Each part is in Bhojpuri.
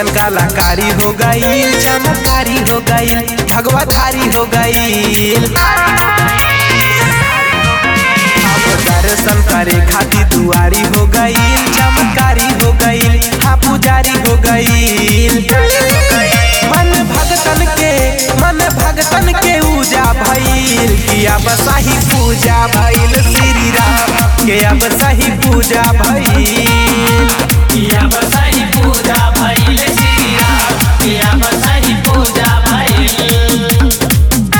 ऐसन कलाकारी हो गई चमकारी हो गई भगवा थारी हो गई दर्शन करे खातिर दुआरी हो गई चमकारी हो गई हाँ पुजारी हो गई मन भगतन के मन भगतन के पूजा भइल कि अब सही पूजा भइल श्री राम के अब सही पूजा भइल किया बसाई पूजा भइल श्री राम किया बसाई पूजा भइल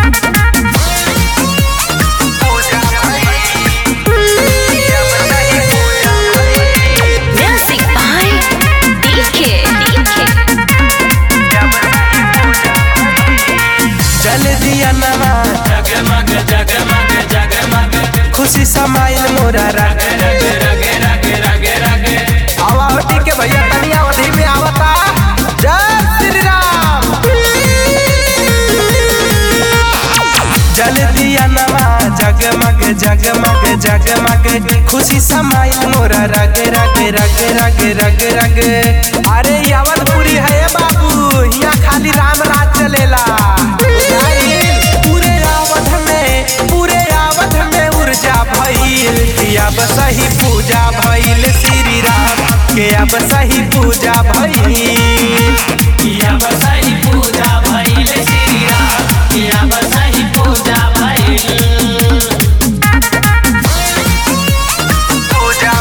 Music by DK. जल दिया नमा जगमग जगमग जगमग खुशी समाइल मोरा रग रग रग रग रग रग आवावटी के भैया तनी अवधि में आवता जय श्री राम जल दिया नवा जगमग जगमग जगमग खुशी समाइल मोरा रग रग रग रग रग रग अरे यावलपुरी है ये बाबू यहाँ खाली राम राज चलेला बुझाइल? पूरे आवध में पूरे आवध में ऊर्जा भइल कि अब सही पूजा भइल श्री राम के अब सही पूजा भइल किया बसाई पूजा भइल श्री राम किया बसाई पूजा भइल पूजा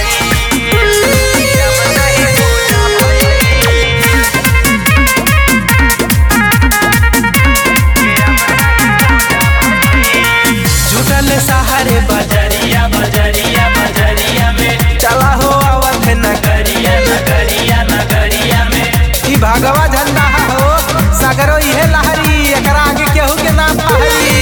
जुटल सहारे बजरिया बजरिया बजरिया में चला हो अवध नगर गरिया नगरिया नगरिया में ई भगवा झंडा हो सगरो इहे लहरी एकरा आगे केहू के नाम पहरी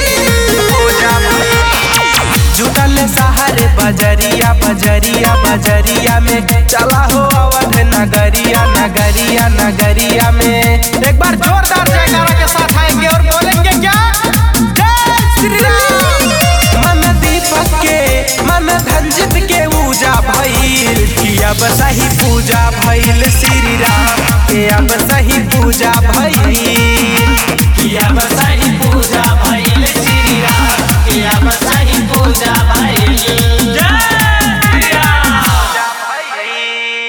जुटल सहारे बजरिया बजरिया बजरिया में चला हो अवध नगरिया नगरिया नगरिया में एक बार जोरदार जयकारा के साथ आएंगे और बोलेंगे क्या जय श्री राम मन दीपक के मन धंजित के पूजा भइल कि अब सही पूजा भइल श्री राम के अब सही पूजा भइल किया बसाई पूजा भइल